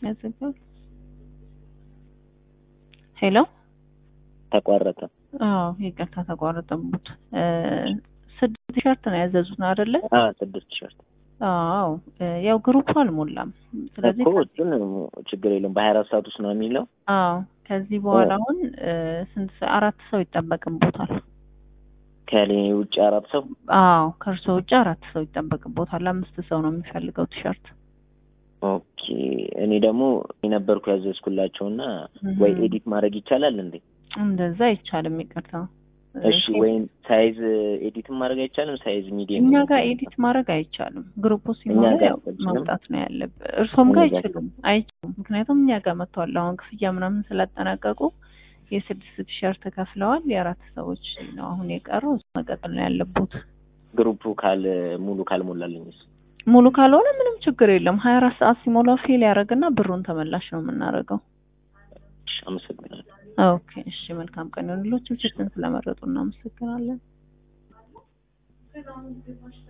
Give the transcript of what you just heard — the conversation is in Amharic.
ያዘጋል። ሄሎ ተቋረጠ። አዎ ይቅርታ ተቋረጠቡት። ስድስት ቲሸርት ነው ያዘዙት አይደለ? አ ስድስት ቲሸርት አዎ ያው ግሩፕ አልሞላም። ስለዚህ እኮ እሱን ችግር የለም በሀያ አራት ሰዓት ውስጥ ነው የሚለው። አዎ ከዚህ በኋላ አሁን ስንት ሰ- አራት ሰው ይጠበቅቦታል። ከኔ ውጭ አራት ሰው አዎ ከእርሶ ውጭ አራት ሰው ይጠበቅቦታል። አምስት ሰው ነው የሚፈልገው ቲሸርት። ኦኬ። እኔ ደግሞ የነበርኩ ያዘዝኩላቸውና እህ። ወይ ኤዲት ማድረግ ይቻላል እንዴ? እንደዛ አይቻልም። ይቅርታ እሺ። ወይም ሳይዝ ኤዲትም ማድረግ አይቻልም? ሳይዝ ሚዲየም እኛ ጋር ኤዲት ማድረግ አይቻልም። ግሩፕ ሲሞላ እኛ ጋር ያው አይችልም። ማውጣት ነው ያለብህ። እርሶም ጋር እኛ ጋር አይችሉም አይችሉም። ምክንያቱም እኛ ጋር መጥተዋል። አሁን ክፍያ ምናምን ስላጠናቀቁ የስድስት ቲሸርት ከፍለዋል። የአራት ሰዎች ነው አሁን የቀረው። እሱ መቀጠል ነው ያለቡት። ግሩፑ ካል ሙሉ ካልሞላልኝስ? ሙሉ ካልሆነ ምንም ችግር የለም። ሀያ አራት ሰዓት ሲሞላው ፌል ያደርግና ብሩን ተመላሽ ነው የምናደርገው። እሺ፣ አመሰግናለሁ። ኦኬ እሺ፣ መልካም ቀን ይሁንልዎት። ችግርን ስለመረጡ እናመሰግናለን።